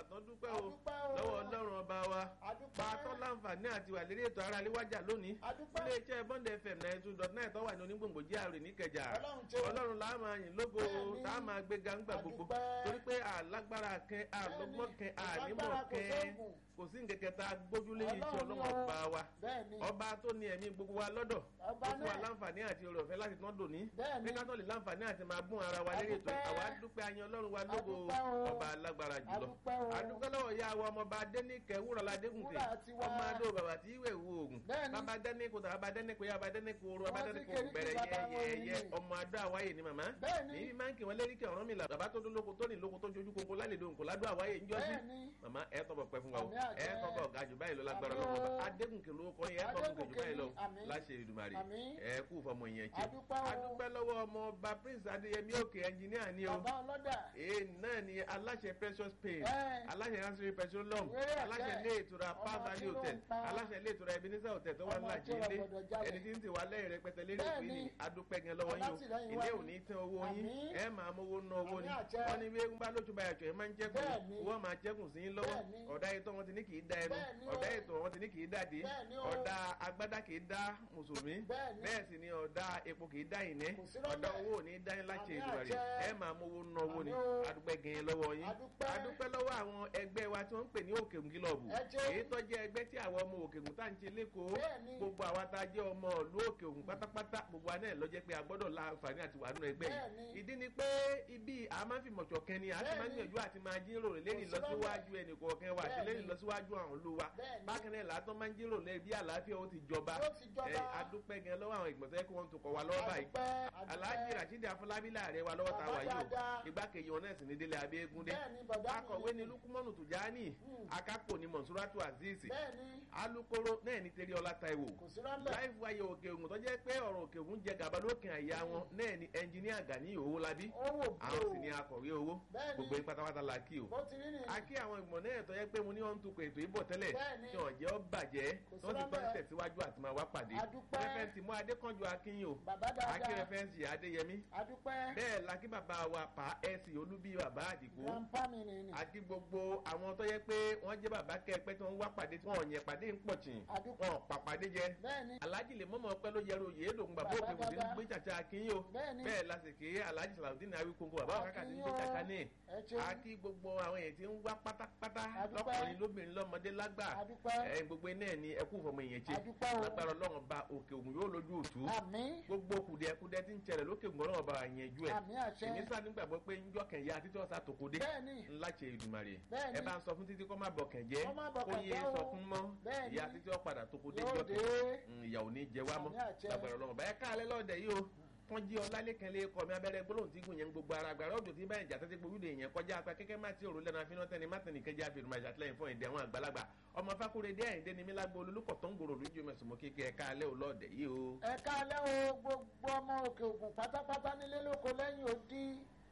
tán dúpẹ́ o Adúpẹ́ o. lọ́wọ́ ọlọ́run ọba wa Adúpẹ́. bá a tọ́ láǹfààní àti wà lérí ètò ara léwájà lónìí Adúpẹ́. ilé iṣẹ́ bond fm ninety two dot nine tó wà ní onígbòǹgbò jíà rè níkẹjà Ọlọ́run tó. ọlọ́run là á máa yìn lógo Bẹ́ẹ̀ni. tá a máa gbé gangba gbogbo Adúpẹ́. torí pé àlágbára kẹ àlọ́gbọ́n kẹ ànímọ̀ Agbára kò kẹ sóògùn. kò sí nkẹkẹ tá a gbójúlé yìí tí Ọlọ́run ọlọ́run ni o. ọba wa Bẹ́ẹ̀ni. ọba tó ní ẹ̀mí gbogbo wa lọ́dọ̀ Ọba ó fún wa náà. láǹfààní àti oore ọ̀fẹ́ láti tán dòní Bẹ́ẹ̀ni. pé ká tó lè láǹfààní àti máa bún ara wa lérí ètò Adúpẹ́. àwa dúpẹ́ ayan ọlọ́run wa lógo Adúpẹ́ o. ọba alágbára jùlọ Adúpẹ́ o. adúpẹ́ lọ́wọ́ ya wa ọmọọba adẹ́nìkẹ́ wúrọ̀lá adégúnkè Wúrà tiwa. ọmọ adó bàbá tí ìwé wo oògùn Bẹ́ẹ̀ni. bàbá dẹ́nìkò tàbá bá dẹ́nìkò ya bá dẹ́nìkò oró bàbá Wọ́n ti dẹ́nìkò kéde kí gbẹ̀rẹ̀ bàbá wọn yẹ́yẹ́ nìyí. ọmọ adó àwáyé ni màmá Bẹ́ẹ̀ni. ní máa ń kí wọn lérí kí ọ̀rọ̀ mi là bàbá tó dún lóko tó ní lóko tó jojú koko lálejò nkò ládùn àwáyé ń jọ́sí Bẹ́ẹ̀ni. màmá ẹ tọ́bọ̀ pẹ́ fún wa o Àmì àjẹ́. ẹ tọ́bọ̀ ga jù báyìí lọ lágbára Àmì o. lọ́wọ́ adégúnkè ló kọ́ yẹn ẹ tọ́bọ̀ jù báyìí lọ Àmì. láṣẹ ìdùmarè Àmì. ẹ kú fọmọ ìyẹn jẹ Adúpẹ́ o. adúpẹ́ lọ́wọ́ ọmọ ọba prince adéyẹmí òkè ẹnjìníà ni o bàbá ọlọ́dà. ee náà ni aláṣẹ precious pain Ẹ́. aláṣẹ hansiri petroleum Wéré àjẹ́. aláṣẹ ilé ìtura Ọmọ palm valley tí ló ń hotel pa. aláṣẹ ilé ìtura ebenezer hotel tó wà Ọmọ ńlá tí ó jíde gbọdọ̀ jalè. ẹni tí ń tiwa lẹ́yìn rẹpẹtẹ lérí òfin Bẹ́ẹ̀ni. ni adúpẹ́ gan lọ́wọ́ yín o Alátìlẹ́yìn ilé wa ò ni. ní tán owó yín Àmín. ẹ máa mówó ná owó Àmín ni àjẹ́. wọ́n ní bí eégún bá lójú bá yàtọ̀ ẹ máa ń jẹ́kùn Bẹ́ẹ̀ni. wọ́n máa jẹ́kùn sí yín lọ́wọ́ Bẹ́ẹ̀ni. ọ̀dà ìtọ́ wọn ti ní kì í da ẹnu Bẹ́ẹ̀ni o. ọ̀dà ìtọ́ wọn ti ní kì í dàdí Bẹ́ẹ̀ni o. ọ̀dà agbádá kì í dá mùsùlùmí Bẹ́ẹ̀ni. bẹ́ẹ̀ sì ni ọ̀dà epo kì í dá ìní Kò sí rọ́lẹ̀. ọ̀dà owó ò ní dá yín láti Àmín ìlú rẹ̀ àjẹ́. ẹ máa mówó ná owó ni Àmín o. adúpẹ́ gan lọ́wọ́ yín Adúpẹ́. adúpẹ́ lọ́wọ́ àwọn ẹgbẹ́ wa tí wọ́n ń pè ní òkè ògìlọ́ọ̀bù Ẹ jẹ́. èyí tó jẹ́ ẹgbẹ́ tí àwọn ọmọ òkè ògùn tá à ń ṣe lẹ́kọ̀ọ́ Bẹ́ẹ̀ni. gbogbo àwa tá a jẹ́ ọmọ ìlú òkè ògùn pátápátá gbogbo wa náà ló jẹ́ pé a gbọ́dọ̀ la àǹfààní àti wà nínú ẹgbẹ́ yìí Bẹ́ẹ̀ni. ìdí ni pé ibi a máa ń fi mọ̀jọ̀ kẹ́ni a ti máa ń Bẹ́ẹ̀ni. gbìyànjú àti máa jíròrò lérí Kò sí ìlọsíwájú ẹnì kọ̀ọ̀kan wa àti lérí Bẹ́ẹ̀ni. ìlọsíwájú àwọn ìlú wa Bẹ́ẹ̀ni. bákan náà látọ́ máa ń jíròrò lérí bí àlàáfíà ó ti jọba Ó ti jọba. Ẹ, adúpẹ́ gan lọ́wọ́ àwọn ìgbọ̀nsẹ̀ kí wọ́n tó kọ̀ wá lọ́wọ́ báyìí Adúpẹ́, adúpẹ́. alhaji rasheed afọlábí láàrẹ wa lọ́wọ́ ta Bàbá wà yìí o dáadáa. igbákejì wọn náà sì ní délé abẹ́ẹ́gúndé Bẹ́ẹ̀ni, bàbá mi akọ̀wé ni. ni lukumanu tujani Hmm. akápò ni mọ̀nsúrátù azeez bẹ́ẹ̀ni. alukoro náà ní tẹ́lẹ̀ ọlá taiwo kò sí rọ́lẹ̀. láìfù ayé òkè ògùn tó jẹ́ pé ọ̀rọ̀ òkè ògùn jẹ gàba lókè àyà wọn náà ni ẹnjiníà gani owó labí owó àwọn sì bò. ni akọ̀wé owó Bẹ́ẹ̀ni. gbogbo yín pátápátá la kí o bó ti rí ni. a kí àwọn ìgbọ̀n náà tó yẹ pé mo ní wọn ń tukọ̀ ètò ìbọ̀ tẹ́lẹ̀ Bẹ́ẹ̀ni. tí wọ́n jẹ́ ọ́ bàjẹ́ Kò sí wọ́n ti tọ́ rọ́lẹ̀. tẹ̀síwájú àti máa wá pàdé Adúpẹ́. rẹ́fẹ̀ntì mú adékànjú akínyìn o bàbá dáadáa. akí rẹ́fẹ̀ntì adéyẹmí adúpẹ́. bẹ́ẹ̀ la kí bàbá wa pa ẹ̀sìn olúbí bàbá àdìgbò grandpa mi ni ni. àti gbogbo àwọn tó yẹ pé wọ́n jẹ́ bàbá kẹ́ẹ̀pẹ́ tí wọ́n wá pàdé tí wọ́n yẹn pàdé ń pọ̀ tì Adúpẹ́. wọ́n pàpàdé jẹ bẹ́ẹ̀ni. alhaji lè mọ́mọ́ pẹ́ ló yẹru òye èdògùn bàbá Bàbá òkè kò sí dáadáa. gbé chàchà akínyìn o Bẹ́ẹ̀ni. bẹ́ẹ̀ lásìkò alhaji salawudeen awikonko bàbá òkàkà ti ń gbé Akínyìn o. chàchà ní Ẹ ṣeun. àti gbogbo àwọn èèyàn tí ń wá pátápátá Adúpẹ́. lọ́kùnrin lóbìnrin lọ́mọdé lágbà Adúpẹ́. ẹ̀ gbogbo iná ẹ̀ ní ẹkú fọmọ èèyàn ṣe Adúpẹ́ o. lágbára ọlọ́run ba òkè ògùn yóò lójú òtú àmín. gbogbo kùdìẹ̀kudẹ tí ń ṣẹlẹ̀ lókè ògùn ọlọ́run bá yẹn jú ẹ̀ àmín àṣẹ. èmi sá nígbàgbọ́ pé njọ́ kẹ̀yà títí ọ̀sà tòkòdé bẹ́ẹ̀ni. ńlá ṣe ìdùmarè Bẹ́ẹ̀ni. ẹ bá ń sọ fún títí kọ́ má bọ̀ kẹ̀jẹ́ Kó má bọ̀ kó yé kẹ̀jẹ́ o. sọ fún mọ́ Bẹ́ẹ̀ni. ìyá títí ọ̀padà tòkòdé Yóò njọ́ dé. kẹ̀ ìyà ò ní jẹ wá mọ́ Àmín àṣẹ. lágbára ọlọ́run báyẹn káàlẹ́ lọ́ọ̀dẹ̀ yìí o wọ́n jí ọlálẹ́kẹ́ lé kọ́ mi abẹ́rẹ́ gbólóhùn tí gùn yẹn gbogbo ara gbàrà ọ̀dọ̀ tí báyìí jàtẹ́tẹ́ gbogbo ìdè yẹn kọjá apá kẹ́kẹ́ má ti òrùlé náà fínà tẹ́ni má tẹ́ni kẹjá fi ìrùmọ̀ ìṣàtìlẹ́yìn fún ìdẹ àwọn àgbàlagbà ọmọ fákúrẹ́dẹ́ àyíndé ni mílágbó olólùkọ̀ tó ń gbòòrò lójú mẹ́sùn mọ́ kékeré ẹ̀ka alẹ́ ò lọ́ọ̀dẹ̀ yìí o. ẹ káalẹ́ o gbogbo ọmọ òkè ògùn pátápátá nílé lóko lẹ́yìn odi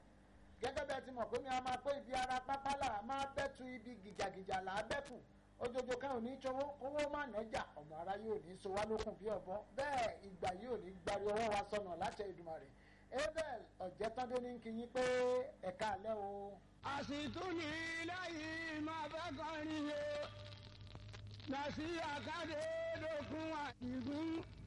gẹ́gẹ́ bẹ́ẹ̀ ti mọ̀ pé mi a máa pé ibi ara pápá là á máa bẹ́tu ibi gìjàgìjà là á bẹ́kù ojoojó kan ò ní ṣòwò kówó má nẹ́jà ọmọ ara yóò ní so wá lókun bí ọ̀bọ bẹ́ẹ̀ ìgbà yóò ní gbari ọwọ́ wa sọnà láti Èdùmàrè abel ọ̀jẹ̀tọ́dé ní kí yín pé ẹ káalẹ́ o. àsìtú ní lẹ́yìn máa fẹ́ kọrin o lọ sí àkàdé dókun àdìgún